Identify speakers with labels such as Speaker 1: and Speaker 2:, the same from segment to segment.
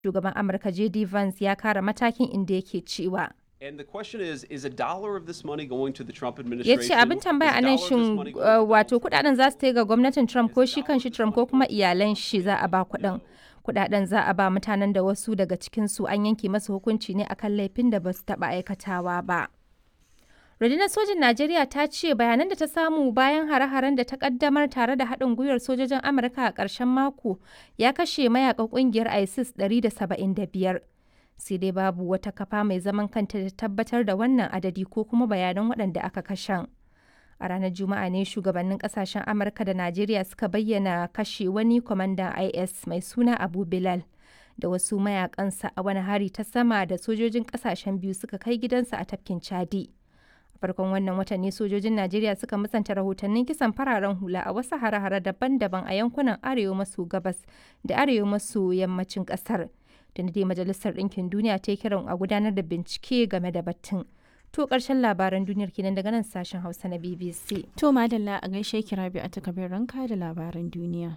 Speaker 1: Shugaban Amurka J.D. Vance ya kara matakin inda yake cewa.
Speaker 2: And the question is, is a dollar of this money going to the Trump
Speaker 1: ya
Speaker 2: administration?
Speaker 1: ce abin tambaya
Speaker 2: Is
Speaker 1: a
Speaker 2: a
Speaker 1: nan
Speaker 2: dollar of this
Speaker 1: shin
Speaker 2: money going
Speaker 1: uh,
Speaker 2: to
Speaker 1: wato
Speaker 2: Donald
Speaker 1: kudaden za su ta ga gwamnatin trump ko shi kanshi trump ko kuma iyalan shi za a ba kudin kudaden za a ba mutanen da wasu daga cikinsu an yanke masa hukunci ne akan laifin da ba su taba aikatawa ba rundunar sojin najeriya ta ce bayanan da ta samu bayan hare-haren da ta kaddamar tare da haɗin gwiwar sojojin amurka a ƙarshen mako ya kashe mayakan ƙungiyar isis 175 sai dai babu wata kafa mai zaman kanta da tabbatar da wannan adadi ko kuma bayanan waɗanda aka kashen. A ranar Juma'a ne shugabannin kasashen Amurka da Najeriya suka bayyana kashe wani kwamandan IS mai suna Abu Bilal da wasu mayakansa a wani hari ta sama da sojojin kasashen biyu suka kai gidansa a tafkin Chadi. A farkon wannan watan ne sojojin Najeriya suka musanta rahotannin kisan fararen hula a wasu hare-hare daban-daban a yankunan arewa maso gabas da arewa maso yammacin kasar. Da dai Majalisar Ɗinkin Duniya ta yi kiran a gudanar da bincike game da batun. To ƙarshen labaran duniyar kenan daga nan sashen Hausa na BBC.
Speaker 3: To madalla a gaishe kira biyu a takabin ranka da labaran duniya.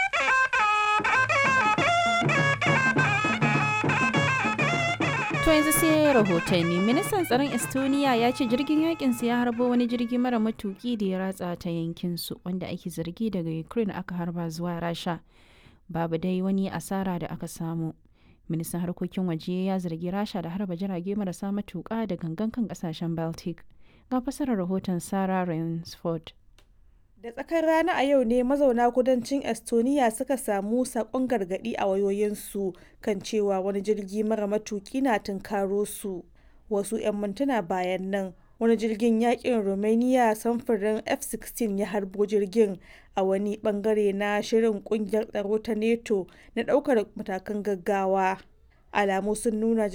Speaker 3: To yanzu sai rahotanni ministan tsaron Estonia ya ce jirgin yakin ya harbo wani jirgi mara matuki da ya ratsa ta yankin su wanda ake zargi daga Ukraine aka harba zuwa Rasha. Babu dai wani asara da aka samu. ministan harkokin waje ya zargi rasha da harba jirage marasa matuƙa da gangan kan kasashen baltic ga fasarar rahoton sarah rainsford
Speaker 4: Da tsakar rana a yau ne mazauna kudancin Estonia suka samu sakon gargadi a wayoyinsu kan cewa wani jirgi mara matuki na tunkaro su. Wasu 'yan mintuna bayan nan wani jirgin yakin Romania samfurin F-16 ya harbo jirgin a wani bangare na shirin kungiyar tsaro ta NATO na daukar matakan gaggawa. Alamu sun nuna